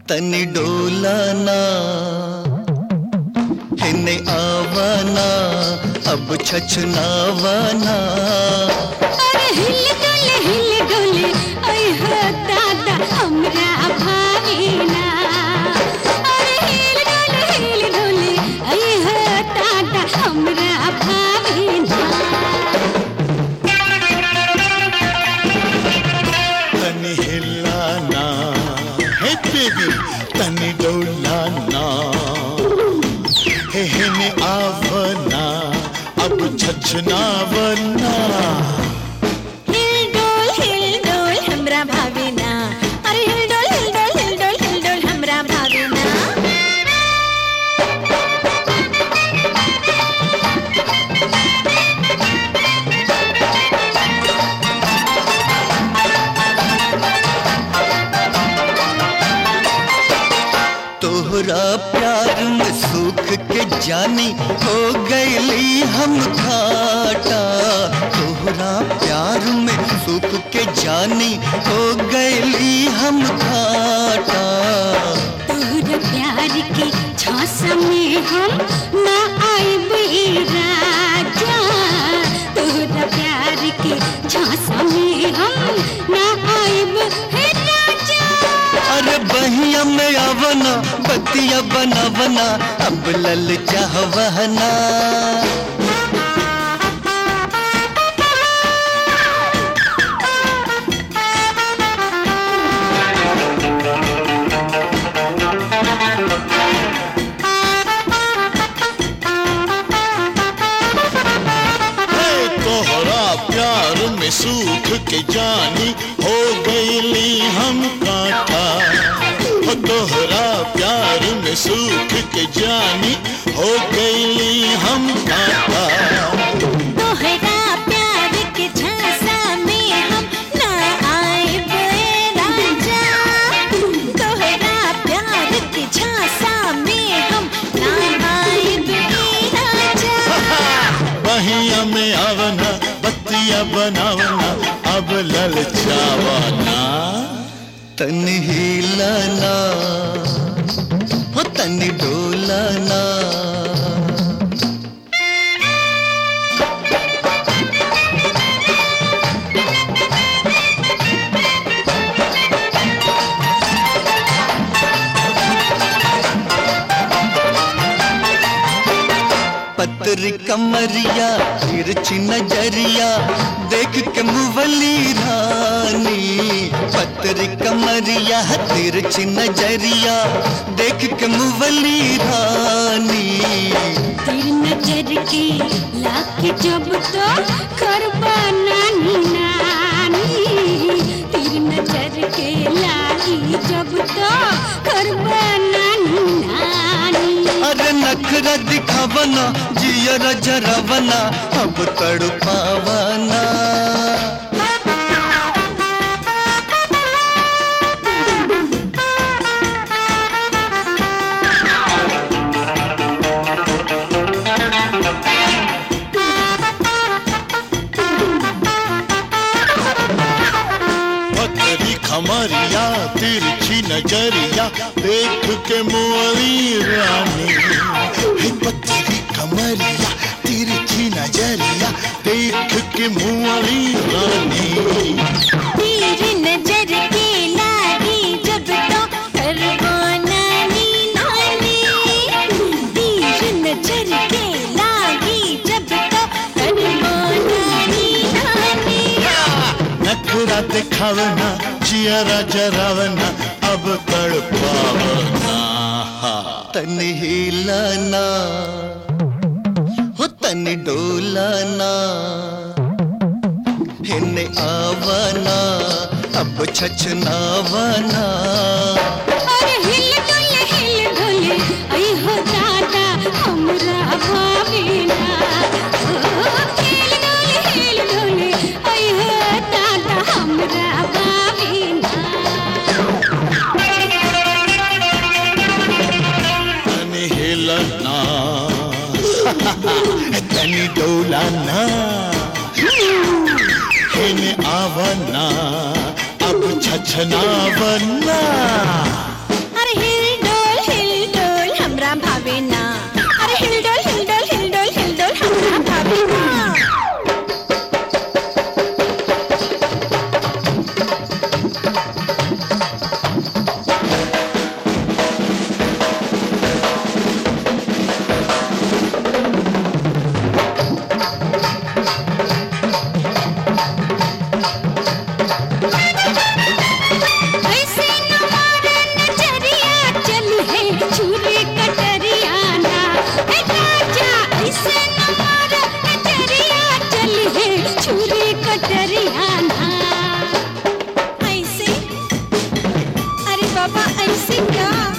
तनी डोलाना हिने आवाना अब छछनावाना अरे हिल डोले हिल डोले ओए हो दादा हमरा भावीना अरे हिल डोले हिल डोले ओए हो दादा हमरा भावीना तनी हिलाना हे बेबी तनी डोलाना हे हिने आवना अब छछनावना हिल डोल हिल डोल हमरा भावीना अरे हिल डोल हिल डोल हिल डोल हिल डोल हमरा भावीना तोहरा प्यार में सुख के जानी हो गईली हम घाटा तोहरा प्यार में सुख के जानी हो गईली हम घाटा तोहर प्यार के झांसा में हम ना आइब ए राजा तोहर प्यार के झांसा में हम ना आइब हे राजा अरे बहिया में आवना बतिया बनावना अब लल चाहवना हे तोहरा प्यार में सूख के जानी हो गईली हम कांटा हो तोहरा प्यार में सूख के जानी हो गईली हम कांटा तोहरा प्यार के झांसा में हम ना आइब ए राजा तोहरा प्यार के झांसा में हम ना आइब ए राजा बहिया में आवना बत्तिया बनावना अब ललचावना तन हिलाना हो तन डोलाना पतरी कमरिया तिरछी नजरिया देख के मुवली रानी पतरी कमरिया तिरछी नजरिया देख के मुवली रानी तेरी नजर के लाके जब तो करबा नानी नानी तेरी नजर के लागी जब तो करबा नानी नानी अरे नखरा दिखावना जियरा जरावना अब तड़पावना पतरी खमरिया तिरछी नजरिया देख के मुअली रानी हे पतरी कमरिया तिरछी नजरिया देख के मुअली रानी तेरी नजर के लागी जब तो करबा नानी नानी तेरी नजर के लागी जब तो करबा नानी नानी नखरा दिखावना जियरा जरावना अब तड़पावना तन हिलाना हो तन डोलाना हिने आवाना अब छछनावाना अरे हिल डोले हिल डोले आई हो दादा हमरा भावीना ओ, हिल डोले हिल डोले आई हो दादा हमरा भावीना तन हिलना तन डोलाना हिने आवाना अब छछनावना अरे ऐसे क्या